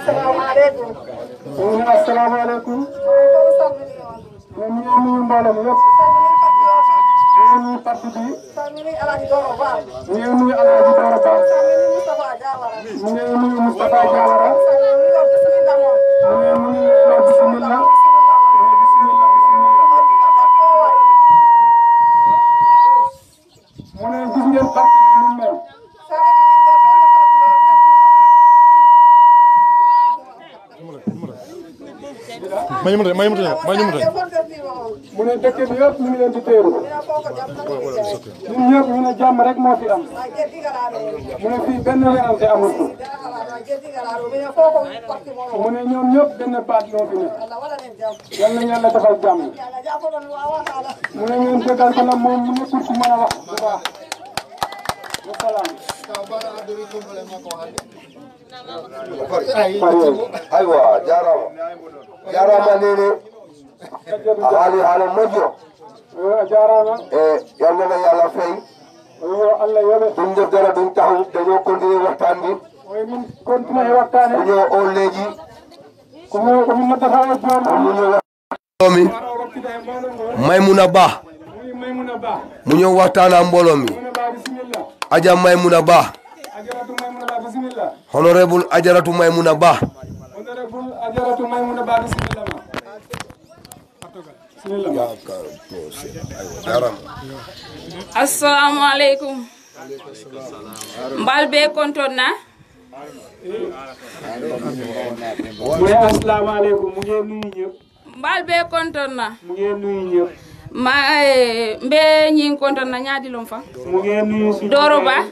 assalamu aleykum ñu ne asalaamaaleykum kono salmini on ñun ñu ngi nuyu mbooloo mi yëpp salmini parti o ñu ngi nuyu parti bi salmini alaji doro ba ñu ngi nuyu Alaaji Doro Ba salmini moustapha diawara ñu ngi nuyu Moustapha Diawara salmini o bisimilla moon ñu ngi nuyu la bismillah bisimilla moon bismillah bismillah o dina parti o wayi mu ne gis ngeen parti bi ni mu mel may ñu mu may ñu mu may ñu mu mu ne dëkk bi yëpp ñu ngi leen di teeru ñun ñëpp ñu ne jàmm rek moo fi am mu ne fii benn werante amul fi mu ne ñoom ñëpp benn baat moo fi ne yal na yàlla defal jàmm mu ne ngeen dëggal ko nag moom mu nekkul ku mën a wax bu baax wasalaam aywa jarama jarama nene a haali haala moƴƴo a jaaraama e yalnana yo allah fay yo Allah yoɓe ɗum defdara ɗum taw daño continue waxtaan bi oye min continue e wattane daño on leegi komi komin noddata o jooni mu ñëw mi wara wakkita e mbooloo ngoo Maymuna Ba muy Maymuna Ba mu ñëw waxtaan ak mbooloo mi Maymuna Ba bisimilla Aja Maymuna Ba ajaratu Maymuna Ba bisimilla honorable Ajaratu Maymuna Ba honorable ajaratu Maymuna Ba bisimilla ma bisimilla ma jarama assalamu aleykum mbal be konton na mu ne asalaamaaleykum mu ngeen nuyu ñëpp mbal be konton na mu ngeen nuyu ñëpp ma eh, mbe ñing konton na ñaadilom fa mu ngeen nuyu suñu doro ba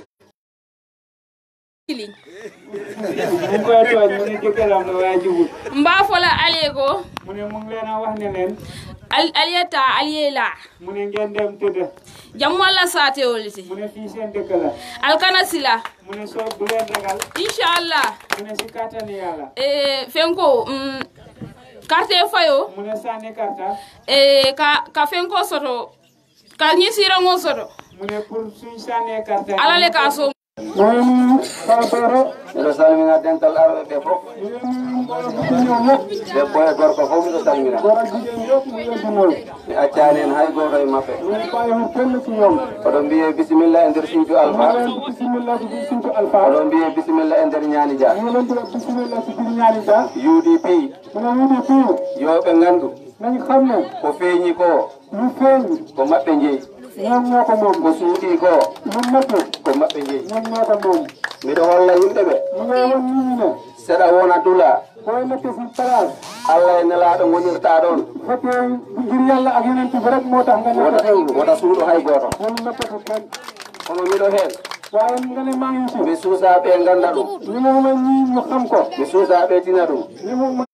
Kiliñ. mu ngi koy tooñ mu ne jëkkëram la waaye jubut mba fola aliye ko mu ne mu ngi leen a wax ne leen al- aliye ta aliye la mu ne ngeen dem tëdd jammo alla sate woliti mu ne fii seen dëkk la alkana sila mu ne soo bu leen ragal inchallah mu ne si kàttani yàlla eh, fenko mm, carte fayo mu ne sànni karta eh, ka, ka fenko soto ka ñi sirango soto mu ne pour suñ sànnee karta ala le ka so mu ne nuyu Kaw Doro miɗo salmina dental arɓe ɓe fof mu ne nuyu mbooloo bi fi ñëw yëpp debbo e gorko fof miɗo salmina góor ak jigéen yëpp mu leen di nuyu mi accani en hay goto e maɓɓe mu ne bàyyiwul kenn ci ñoom oɗon mbiye bisimilla e nder suudu mu alpha leen di bisimilla ci biir Sinthiou Alpha oɗon mbiye bisimilla e nder ñaani dia mu leen di wax bisimilla ci biir ñaari da udp mu ne ñu di fii yoɓe gandu nañ xam ne ko feeñi ko lu feeñ ko maɓɓe jeeyi ñoom ñoo ko moom ko suuɗi ko lu nëbb ko maɓɓe jeeyi ñoom ñoo ko moom miɗo holla yimɓe ɓe mu ngi won nit ñi ne seɗa wona dula booy nekk si place allah e nelaɗo gonirta ɗon bu fekkee ngir yàlla ak yeneen bi rek moo tax nga nekk wota xewlu wota suuɗo hay goto moom nëbbatu kenn kono miɗo hen waaye nga ne maa ngi ci mi suusaɓe ganda ɗum li mu ma ñii ñu xam ko mi suusaɓe tina ɗum li mu ma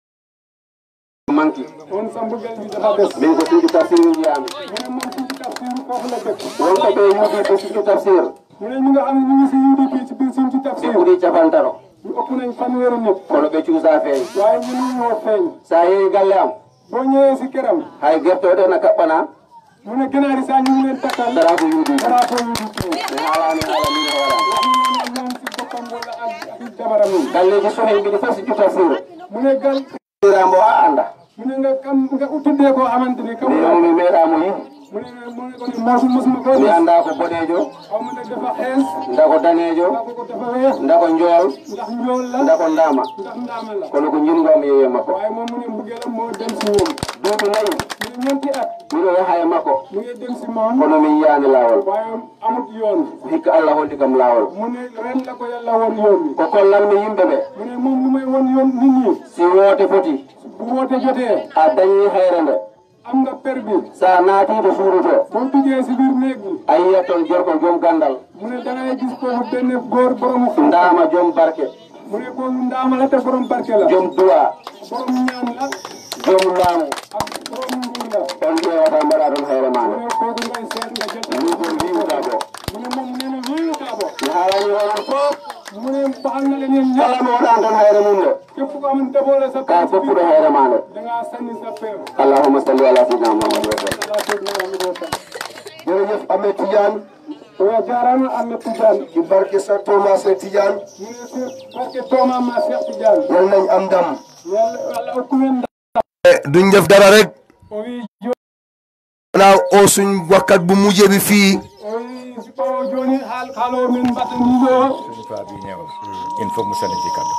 manki on sa mbëggal bi dafa des min ko suudu tafsir jiyami mu ne moom ci tafsir foofu la dëkk wonko ɓe yuuɗi ko suudu tafsir mu ne ñu nga xam ne ñu ngi si UDP ci biir suñ ci ɓe tafsir ɓuuri capantano ñu ëpp nañ fanweeri nit kono ɓe cuusa feeñ waaye ñu ngi ñoo feeñ sa yeehi galle am boo ñëwee si këram hay gertoɗe na kaɓɓana mu ne gënaari saa ñu ngi leen takkal dara ko yuuɗi dara ko UDP mi haalani haala min hoora moom si boppam wala ak ak jabaram yi galleji sohen mbiɗi fof si cu tafsir mu ne gal irambo a anda mu ne nga kam nga uttudee koo xamante ni kam mi mi meeɗamo yiɗi mu ne mu ne ko ni moosu mosuma koo mi gis anda ko boɗejo xaw ma nag dafa xees nda ko danejo ndax ko dafa weex nda ko njool ndax njool la nda ko ndama ndax ndaama la kono ko jingomi yeeye makko waaye moom mu ne mbugeelam moo dem si moom duuɓi nayyi mu ne ñeenti at miɗo yaha e makko mu ngi dem si moom kono mi yiyani lawol waaye amut yoon hikka allah holli kam lawol mu ne ren la ko yàlla won yoon bi ko kollanmi yimɓe ɓe mu ne moom lu may won yoon nit ñi si woote foti bu woote jotee a dañi hayre nde am nga per bi sa naatiɗo suudu to boo duggee si biir néeg bi a yiyat toon gorko joom gandal mu ne da ngay gis kooku benn góor borom xam ndama joom barke mu ne kooku ndaama la te borom barke la joom duwa borom ñaan la joom laamu ak borom nguur la on ƴewata mbaɗa toon hayre mu maɗa ne kooku ngay seet nga jot min ko mbimuɗa ɗo mu ne moom nee na wéeru kaa bo mi haalani onon fof mu ne baxal na leen yéen ñëpp kala mo waɗan toon hayre mum nde képp ko amoon daboole sa ka foppuɗo hayre ma nde da ngaa sànni sa per allahuma salli ala sidina muhammad wa sallam Allah seet na am doo tam jërëjëf Ahmed Tidiane o ya jarama Ahmed Tidiane ci barke sa Thomas Tidiane mu ne si barke tooma ma Cheikh Tidiane yal nañ am ndam yalla walla hokkumen duñ def dara rek o wi jo xanaa oo suñ wakkat bu mujjee bi fii o wi si ɓawo joni haal haalo min mbaɗaniɗo il faut mu sànni ci kàddu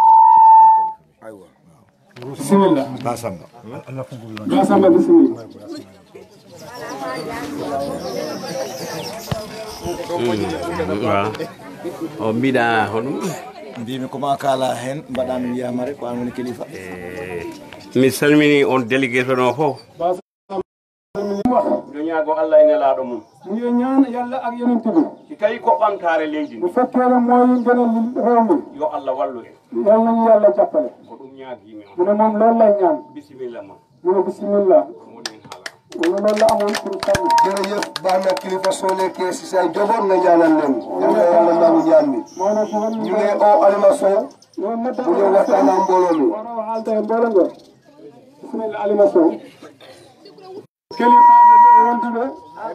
bisimilla Basamba gasamba bisimilla waaw o mbiɗa hoɗum mbimi koma kala hen mbaɗami wiyama rek ko an woni kilifa mi salmini on délégation o fof ɗo ñaago allah e nelaɗo mum mu ngi ñaan yàlla ak yonent bi si tawi ko ɓamtare leydi bu ndi fekkee ne mooy ngënal réew mi yo allah wallu en yal nañu yàlla jàppale ko ɗum ñaagimi mu on ne moom loolu lay ñaan bisimilla ma mu ne bismillah moɗen haala mu ne loolu la amoon pour sànni jërëjëf baax na kilifa soo nekkee si say njaboot nga ñaanal leen yal na yàlla nangu ñaan mi moo ne ko won ñu ngi oo Alima Sow ñoom na bu ñëw waxtaan ak mbooloo mi waro haalde e mboolo ngo bisimilla alima sow kelifaɓe ɗo wonduɓe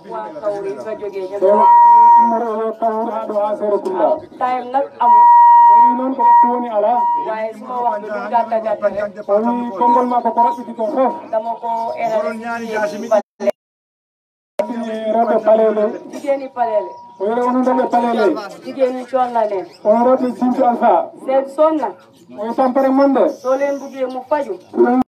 so immoro yo tawur ha ɗo ha seere kulla time nag amul o wi noon ko waktu woni ala waaye suma waxtu bi gàtta gàtta rek o wi konngol makko ko raɓɓiti ko fof dama ko enane ɗini rewɓe palele jigéeni paleele o yere onon rewɓe palele jigéeni coon la leen onon rewɓe simtu alpha seet soon na o wi tampere monde soo leen buggee mu faju